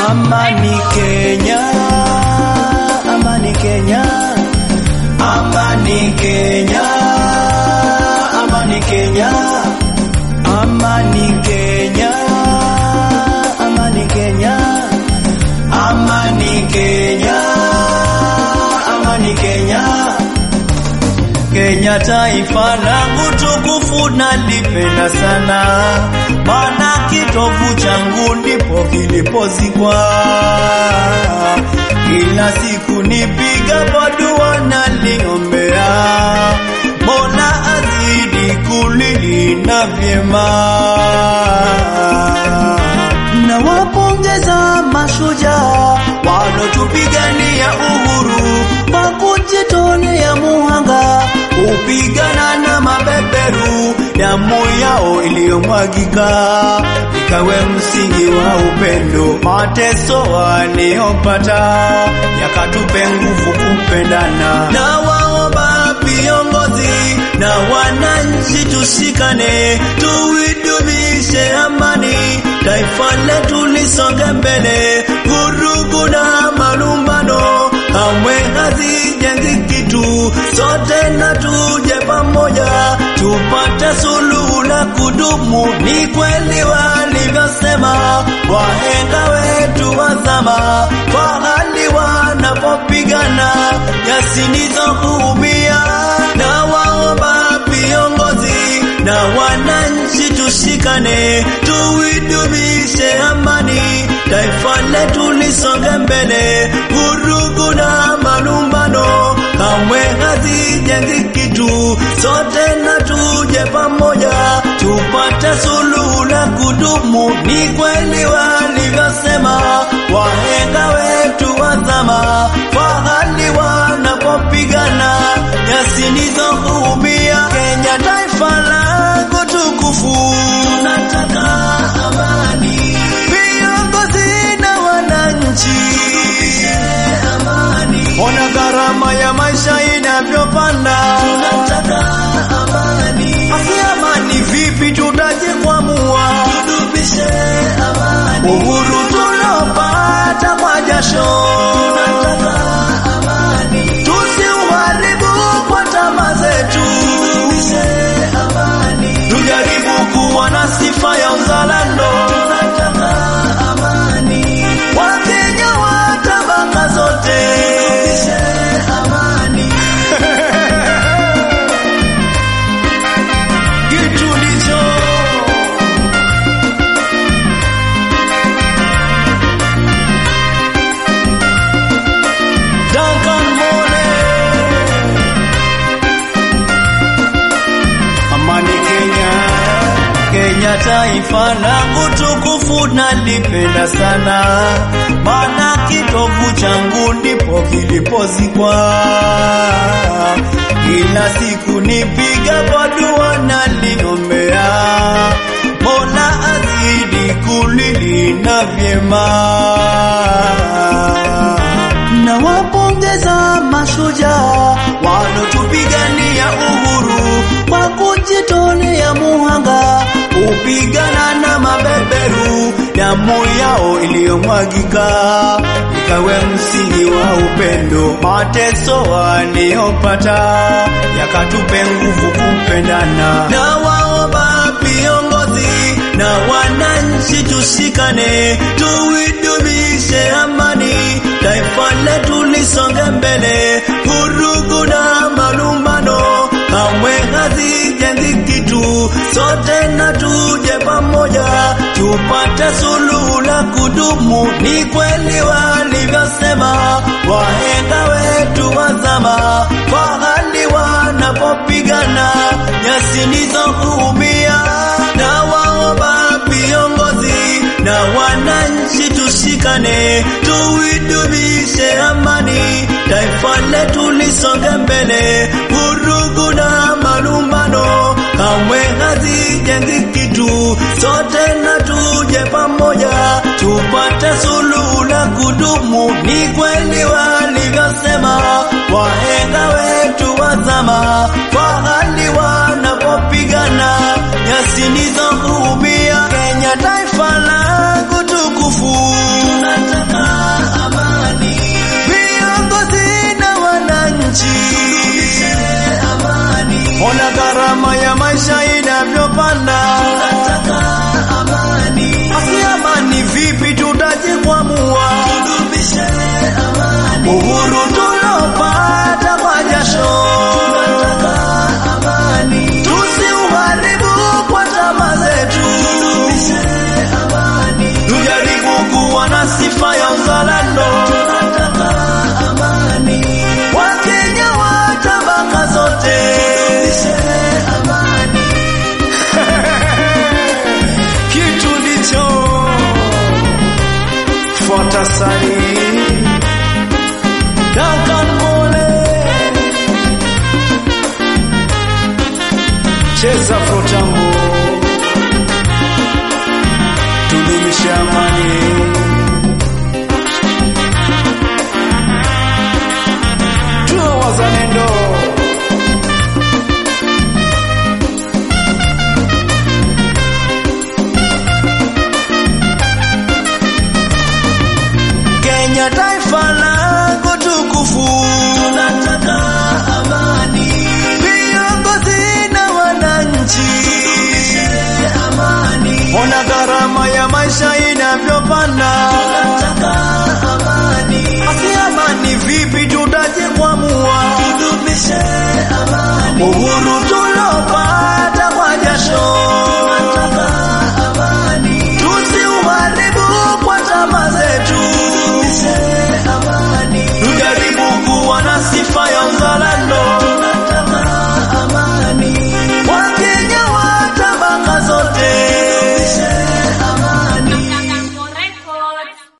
Amani Kenya, amani Kenya, amani Kenya, amani Kenya, amani Kenya, amani Kenya, amani Kenya, amani Kenya. Kenya taifa langu tukufu nalipenda sana, maana kitovu changu ndipo kilipozikwa. Kila siku nipigapo dua naliombea, Mola azidi kulilinda vyema. Nawapongeza mashujaa walotupigania uhuru kwa kujitolea muhanga kupigana na mabeberu, damu yao iliyomwagika ikawe msingi wa upendo. Mateso waliyopata yakatupe nguvu kupendana. Na waomba viongozi na wananchi tushikane, tuidumishe amani, taifa letu lisonge mbele. Vurugu na malumbano kamwe hazijengi kitu, sote na tuje pamoja tupate suluhu la kudumu. Ni kweli walivyosema wahenga wetu wa zama, fahali wanapopigana yasinizokuumia. Na waomba viongozi na wananchi tushikane, tuidumishe amani, taifa letu lisonge mbele. Vurugu na malumbano kamwe hazijengi kitu, sote na tuje pamoja tupate suluhu la kudumu. Ni kweli walivyosema wahenga wetu wa zama, fahali wanapopigana yasinizokuumia. Kenya taifa langu tukufu, tunataka amani, viongozi na wananchi amani. Ona gharama ya maisha inavyopanda, tunataka amani. Asi amani vipi tutajikwamua? Tudumishe amani, uhuru tulopata kwa jasho, tunataka amani. Tusiuharibu kwa tamaa zetu, tudumishe amani. Tujaribu kuwa na sifa ya uzalendo, tunataka amani. Wakenya wa tabaka zote, tudumishe amani. Kitu ndicho Duncan Mole. Amani Kenya, Kenya taifa langu tukufu nalipenda sana, maana kitovu changu ndipo kilipozikwa. Kila siku nipigapo dua naliombea, Mola azidi kulilinda vyema. Nawapongeza mashujaa walotupigania uhuru kwa kujitolea muhanga kupigana na mabeberu, damu yao iliyomwagika ikawe msingi wa upendo. Mateso waliyopata yakatupe nguvu kupendana. Na waomba viongozi na wananchi tushikane, tuidumishe amani, taifa letu lisonge mbele. Vurugu na malumbano kamwe hazijengi kitu, sote na tuje pamoja tupate suluhu la kudumu. Ni kweli walivyosema wahenga wetu wa zama, fahali wanapopigana yasinizokuumia. Na waomba viongozi na wananchi tushikane, tuidumishe amani, taifa letu lisonge mbele. Vurugu na malumbano kamwe hazijengi kitu, sote na tuje pamoja tupate suluhu la kudumu. Ni kweli walivyosema wahenga wetu wa zama, fahali wanapopigana yasinizokuumia. Kenya taifa langu tukufu, tunataka gharama ya maisha inavyopanda. Tunataka amani, Basi amani vipi tutajikwamua? tudumishe amani. Uhuru tulopata kwa jasho, Tunataka amani, tusiuharibu kwa tamaa zetu. tudumishe amani. Tujaribu kuwa na sifa ya uzalendo, Tunataka amani, Wakenya wa tabaka zote. tudumishe amani. kitu ndicho fuata sari Duncan Mole cheza frotambo tudumishe amani tuwe wazalendo Kenya taifa langu tukufu, Tunataka amani, viongozi na wananchi, amani. ona gharama ya maisha inavyopanda.